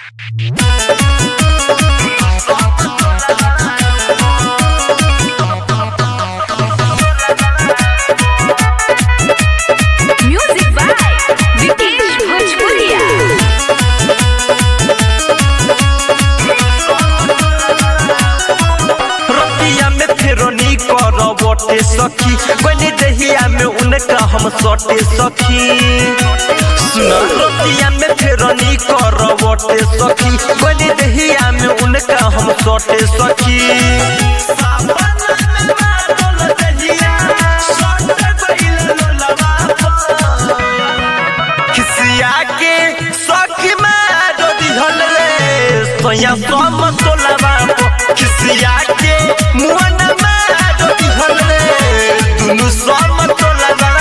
Music by Vikesh Bhojpuria. रतिया में Ferroni करवटे सखी बनी दहिया में उनका हम सटे सखी सुन रतिया में फेरोनी करवटे सखी बनी दहिया में उनका हम सटे सखी सावन में बादल दहिया, सट गइल लोलवा पर। खिसिया के सखी मारो दिहल रे सोया सम तोलवा खिसिया के मुअन मारो दिहल रे दुनु सम तोलवा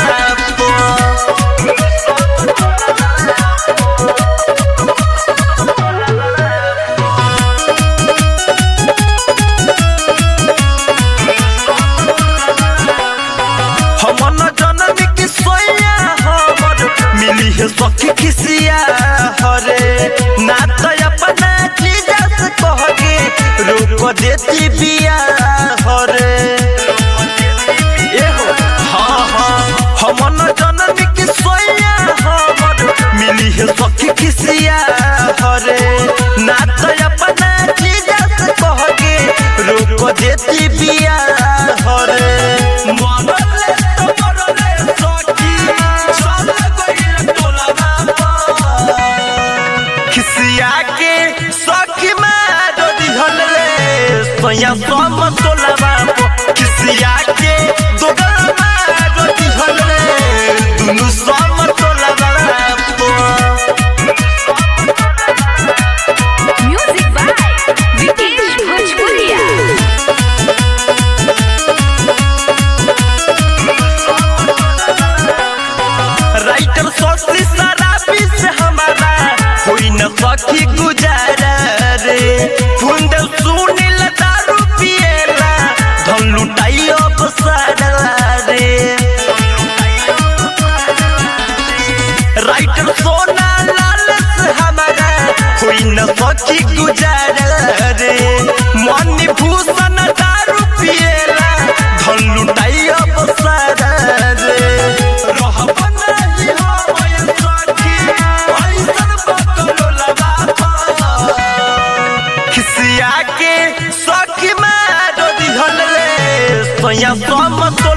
हमन जनम की सोया हमर मिली है सखी खिसिया हरे ना तो अपना चीज से कह के रोक देती बिया हरे एहो हाँ हाँ हमन जनम की सोया हमर मिली है सखी खिसिया हरे ना तो अपना चीज से कह के रोक देती बिया हरे मरले तो मरले सखी चल गइल टोलवा पर। खिसिया के सखी मारो दिहल रे सोया सम तोलवा पर। खिसिया के दोगल मारो दिहल रे दुनु सम तोलवा पर। Music by Vikesh Bhojpuria. Writer सोची शराबी से हमारा कोई न सखी गुजारा रे फुंद सुनील दारू पिएला धन लुटाई अब सारा रे राइटर सोना लाल से हमारा कोई न सखी गुजारा रे मन भूषण दारू पिएला धन लुटाई अब सारा रे रहब नहीं होय सखी ऐसन बकलो लगा खिसिया के सखी मारो दिहल रे सोया सम